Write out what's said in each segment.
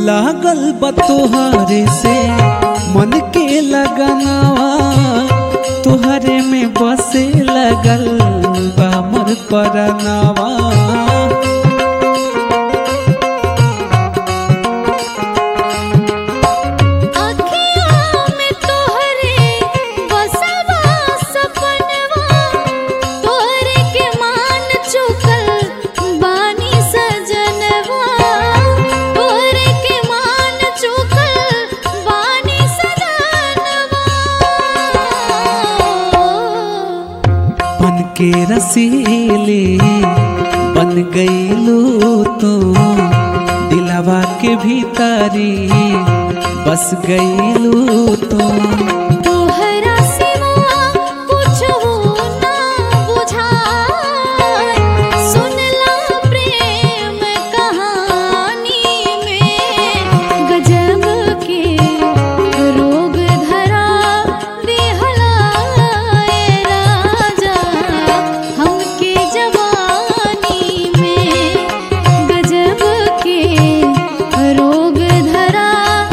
लागल बा तोहरे से मन के लगनवा तोहरे में बसे लगल बा मोर परनवा अखियों में तोहरे बसवा सपनवा तोहरे के मान चुकल बानी सजनवा तोहरे के मान चुकल बानी सजनवा बन के रसीले बन गईलू तो दिलवा के भीतरी बस गईलू तो तोहरा सिवा कुछो ना बुझाए सुनला प्रेम कहानी में गजब के रोग धरा दिहलाए राजा हमके जवानी में गजब के रोग धरा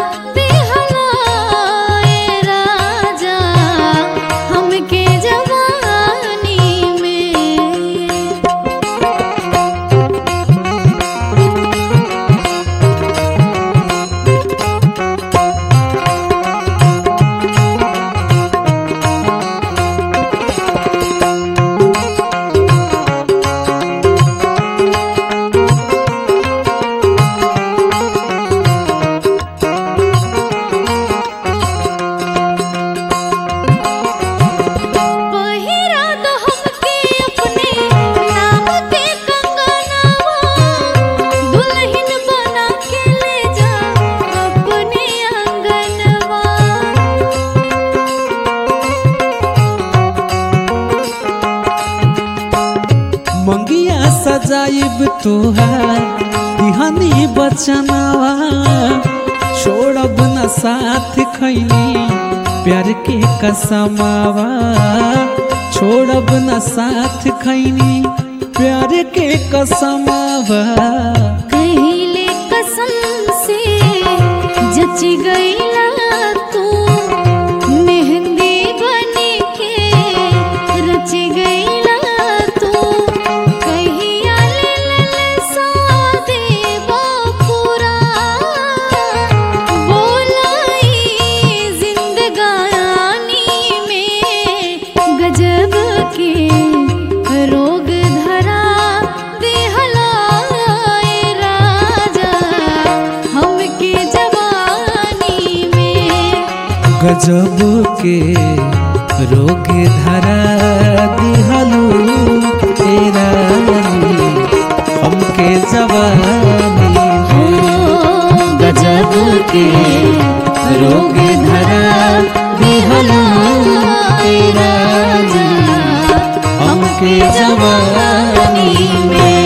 दिहलाए राजा हमके जवानी में पहिरा दो हमके अपने नाम के कंगनवा दुल्हन बना के ले जा अपने आंगनवा मंगिया सजाइब तोहार दिहानी बचनवा छोड़ब न साथ खैनी प्यार के कसमावा छोड़ब न साथ खैनी प्यार के कसमावा कहिले कसम से जच गईला तू मेहंदी बन के रच गईला तू कहिया ले ले सादे बापुरा बोलाई जिंदगानी में गजब के रोग धरा दिहलाए राजा हमके जवानी में गजब के रोग धरा दिहलू तेरा हमके जवानी में गजब के रोग धरा दिहलू तेरा हमके जवानी में